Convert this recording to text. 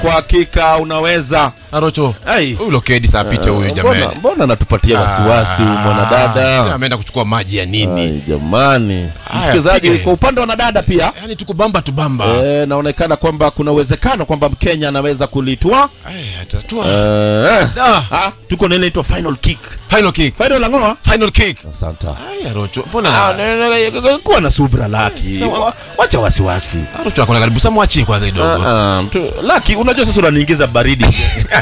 kwa hakika unaweza Arocho. Ai. Huyu lokedi saa picha huyu mbona, jamani. mbona anatupatia wasiwasi huyu Ah, mwanadada Ameenda kuchukua maji ya nini? Ai, jamani Haya, msikilizaji pige. kwa upande wa wanadada pia Yaani tukubamba tubamba. eh, naonekana kwamba kuna uwezekano kwamba mkenya anaweza kulitwa Eh, atatua. eh, Ah, ah, tuko nile inaitwa final kick final kick. final langoa Final kick. asante Ai, Arocho. Mbona Ah, ne- ne- ne- kuwa na subra laki Sawa. Wa- wacha wasiwasi Arocho akona karibu samwachi kwanza kidogo. Ah, ah, mtu- laki unajua sasa unaniingiza baridi